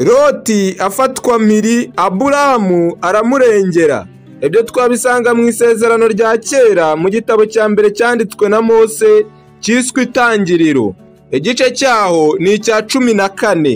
loti afatwa mpiri aburamu aramurengera ibyo twabisanga mu isezerano rya kera mu gitabo cya mbere cyanditswe na mose cyiswe itangiriro igice cyaho ni icya cumi na kane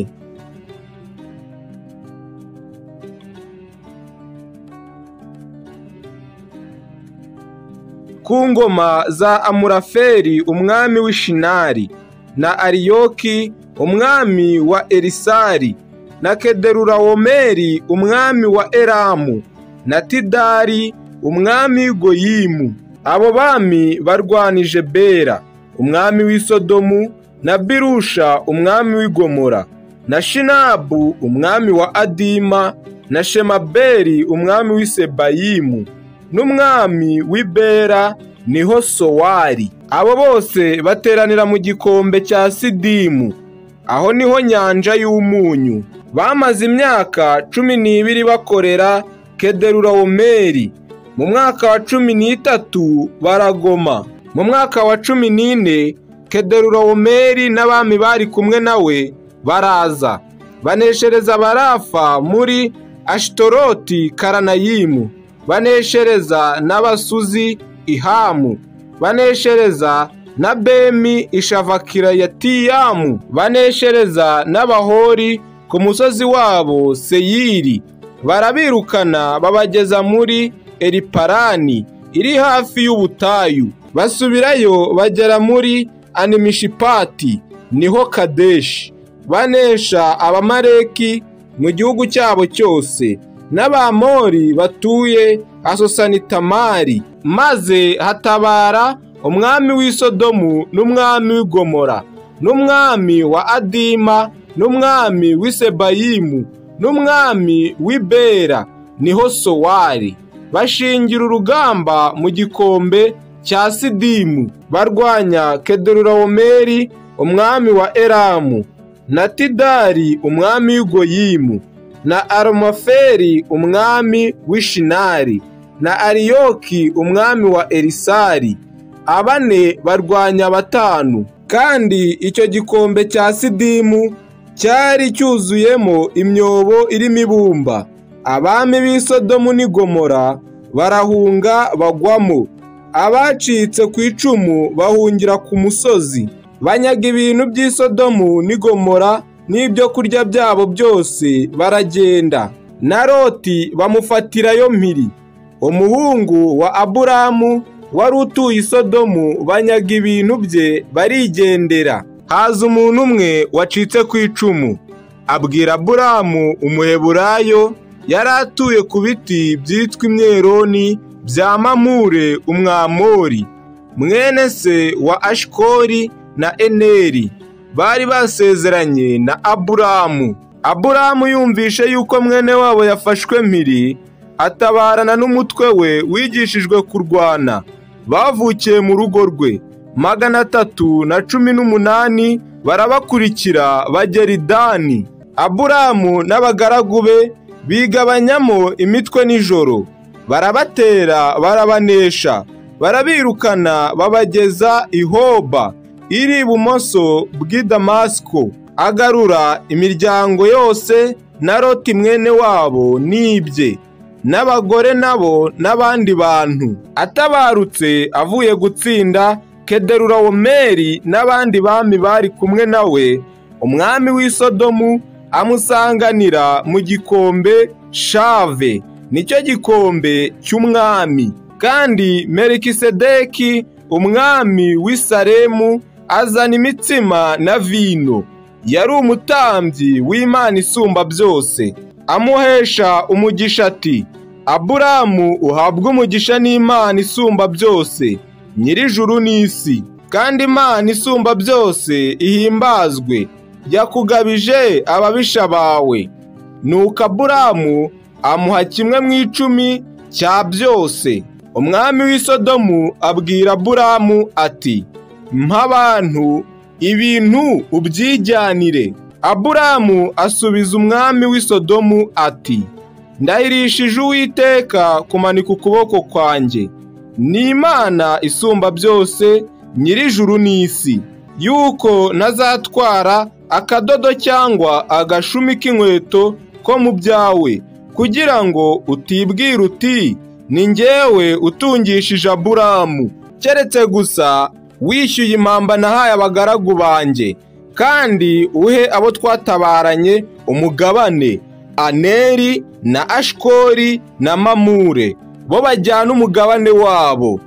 ku ngoma za amuraferi umwami w'ishinari na ariyoki umwami wa erisari na kederurawomeri umwami wa eramu na tidari umwami goyimu abo bami barwanije bera umwami w'isodomu na birusha umwami w'igomora na shinabu umwami wa adima na shemaberi umwami w'isebayimu n'umwami w'ibera niho sowari abo bose bateranira mu gikombe cya sidimu aho niho nyanja y'umunyu bamaze imyaka cumi n'ibiri bakorera kederurawomeri mu mwaka wa cumi n'itatu baragoma mu mwaka wa cumi n'ine kederurawomeri n'abami bari kumwe nawe baraza baneshereza barafa muri ashitoroti karanayimu baneshereza n'abasuzi ihamu baneshereza na bemi ishavakirayatiyamu baneshereza n'abahori ku musozi wabo seyiri barabirukana babageza muri eriparani iri hafi y'ubutayu basubirayo bagera muri animishipati niho kadeshi banesha abamareki mu gihugu cyabo cyose n'abamori batuye asosanitamari maze hatabara umwami w'isodomu n'umwami w'igomora n'umwami wa adima n'umwami w'isebayimu n'umwami w'ibera niho sowari bashingira urugamba mu gikombe cya sidimu barwanya kederurawomeri umwami wa eramu na tidari umwami w'igoyimu na aromoferi umwami w'ishinari na ariyoki umwami wa erisari abane barwanya batanu kandi icyo gikombe cya sidimu cyari cyuzuyemo imyobo irimo ibumba abami b'isodomu n'igomora barahunga bagwamo abacitse ku icumu bahungira ku musozi banyaga ibintu by'isodomu n'igomora n'ibyo kurya byabo byose baragenda na roti bamufatirayo mpiri umuhungu wa aburamu wari utuye isodomu banyaga ibintu bye barigendera haza umuntu umwe wacitse ku icumu abwira aburamu umuheburayo yari atuye ku biti byitwa imyeroni bya mamure umwamori mwene se wa ashikori na eneri bari basezeranye na aburamu aburamu yumvishe yuko mwene wabo yafashwe mpiri atabarana n'umutwe we wigishijwe kurwana bavukiye mu rugo rwe magana atatu na cumi n'umunani barabakurikira bagera idani aburamu n'abagaragu be bigabanyamo imitwe nijoro barabatera barabanesha barabirukana babageza ihoba iri ibumoso bw'i damasiko agarura imiryango yose na roti mwene wabo n'ibye n'abagore nabo n'abandi bantu atabarutse avuye gutsinda kederurawomeri n'abandi bami bari kumwe nawe umwami w'isodomu amusanganira mu gikombe shave nicyo gikombe cy'umwami kandi merikisedeki umwami w'isaremu azana imitsima na vino yari umutambyi w'imana isumba byose amuhesha umugisha ati aburamu uhabwe umugisha n'imana isumba byose nyirijuru n'isi kandi imana isumba byose ihimbazwe yakugabije ababisha bawe nuko aburamu amuha kimwe mu icumi cya byose umwami w'isodomu abwira buramu ati mpabantu ibintu ubyijyanire aburamu asubiza umwami w'isodomu ati ndahirishije uwiteka kumanika ukuboko kwanjye ni imana isumba byose nyir'ijuru n'isi yuko ntazatwara akadodo cyangwa agashumi k'inkweto ko mu byawe kugira ngo utibwira uti ni njyewe utungishije aburamu keretse gusa wishyuye impamba nahaye abagaragu banjye kandi uhe abo twatabaranye umugabane aneri na ashikori na mamure bo bajyana umugabane wabo